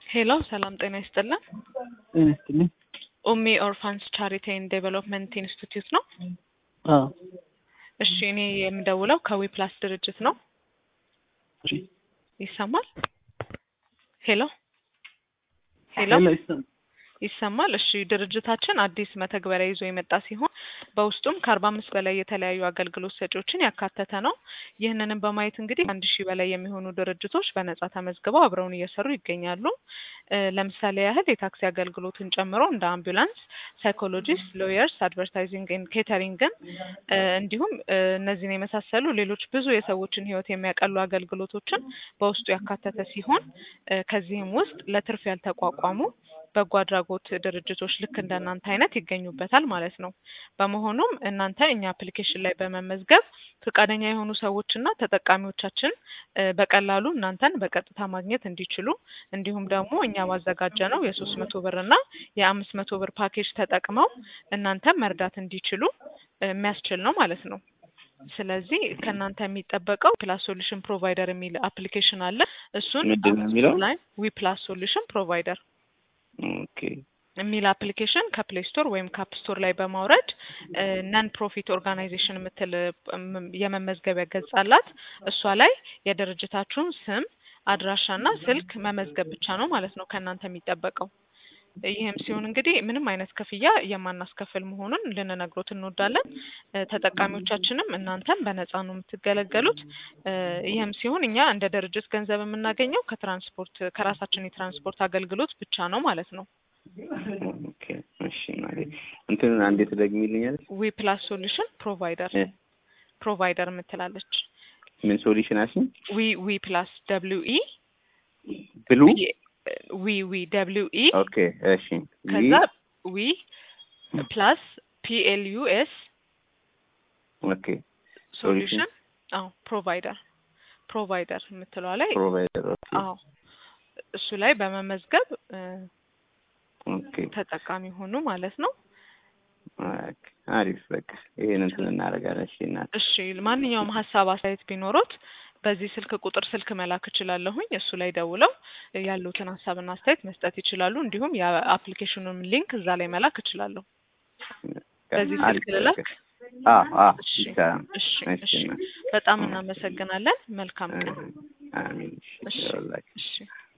ሄሎ ሰላም ጤና ይስጥልን። ጤና ይስጥልኝ። ኡሚ ኦርፋንስ ቻሪቲ ኤንድ ዴቨሎፕመንት ኢንስቲትዩት ነው። አዎ እሺ እኔ የምደውለው ከዊ ፕላስ ድርጅት ነው። እሺ። ይሰማል? ሄሎ ሄሎ ሄሎ ይሰማል? ይሰማል? እሺ ድርጅታችን አዲስ መተግበሪያ ይዞ የመጣ ሲሆን በውስጡም ከአርባ አምስት በላይ የተለያዩ አገልግሎት ሰጪዎችን ያካተተ ነው። ይህንንም በማየት እንግዲህ አንድ ሺህ በላይ የሚሆኑ ድርጅቶች በነጻ ተመዝግበው አብረውን እየሰሩ ይገኛሉ። እ ለምሳሌ ያህል የታክሲ አገልግሎትን ጨምሮ እንደ አምቡላንስ፣ ሳይኮሎጂስት፣ ሎየርስ፣ አድቨርታይዚንግ ኤንድ ኬተሪንግን እ እንዲሁም እ እነዚህን የመሳሰሉ ሌሎች ብዙ የሰዎችን ሕይወት የሚያቀሉ አገልግሎቶችን በውስጡ ያካተተ ሲሆን እ ከዚህም ውስጥ ለትርፍ ያልተቋቋሙ በጎ አድራጎት ድርጅቶች ልክ እንደ እናንተ አይነት ይገኙበታል ማለት ነው። በመሆኑም እናንተ እኛ አፕሊኬሽን ላይ በመመዝገብ ፈቃደኛ የሆኑ ሰዎችና ተጠቃሚዎቻችን እ በቀላሉ እናንተን በቀጥታ ማግኘት እንዲችሉ እንዲሁም ደግሞ እኛ ባዘጋጀ ነው የሶስት መቶ ብር እና የአምስት መቶ ብር ፓኬጅ ተጠቅመው እናንተን መርዳት እንዲችሉ እ የሚያስችል ነው ማለት ነው። ስለዚህ ከእናንተ የሚጠበቀው ፕላስ ሶሉሽን ፕሮቫይደር የሚል አፕሊኬሽን አለ። እሱን ምንድን ነው የሚለው? ላይ ዊ ፕላስ ሶሉሽን ፕሮቫይደር ኦኬ የሚል አፕሊኬሽን ከፕሌይ ስቶር ወይም ከአፕ ስቶር ላይ በማውረድ ነን ፕሮፊት ኦርጋናይዜሽን የምትል እም የመመዝገቢያ ገጽ አላት። እሷ ላይ የድርጅታችሁን ስም አድራሻና ስልክ መመዝገብ ብቻ ነው ማለት ነው ከእናንተ የሚጠበቀው። ይህም ሲሆን እንግዲህ ምንም አይነት ክፍያ የማናስከፍል መሆኑን ልንነግሮት እንወዳለን። እ ተጠቃሚዎቻችንም እናንተም በነፃ ነው የምትገለገሉት። እ ይህም ሲሆን እኛ እንደ ድርጅት ገንዘብ የምናገኘው ከትራንስፖርት ከራሳችን የትራንስፖርት አገልግሎት ብቻ ነው ማለት ነው። ኦኬ እሺ ማለት እንትን አንዴ ትደግሚልኛለሽ? ዊ ፕላስ ሶሉሽን ፕሮቫይደር እ ፕሮቫይደር የምትላለች ምን ሶሉሽን አልሽኝ? ዊ ዊ ፕላስ ደብሊው ኢ ብሉ ዊ ዊ ደብሊው ኢ ኦኬ እሺ ከዛ ዊ ፕላስ ፒ ኤል ዩ ኤስ ኦኬ ሶሉሽን አዎ ፕሮቫይደር ፕሮቫይደር የምትለዋ ላይ ፕሮቫይደር ኦኬ አዎ እሱ ላይ በመመዝገብ እ ኦኬ ተጠቃሚ ሆኑ ማለት ነው። ኦኬ አሪፍ በቃ ይሄን እንትን እናደርጋለን። እሺ እናት እሺ ማንኛውም ሀሳብ አስተያየት ቢኖሩት በዚህ ስልክ ቁጥር ስልክ መላክ እችላለሁኝ። እሱ ላይ ደውለው ያሉትን ሀሳብና አስተያየት መስጠት ይችላሉ። እንዲሁም የአፕሊኬሽኑን ሊንክ እዛ ላይ መላክ እችላለሁ። በዚህ ስልክ አሪፍ ልላክ? በቃ አዎ አዎ እሺ ይቻላል። እሺ እሺ እሺ እናት በጣም እናመሰግናለን። መልካም ቀን። አሚን እሺ እሺ ይኸውላችሁ። እሺ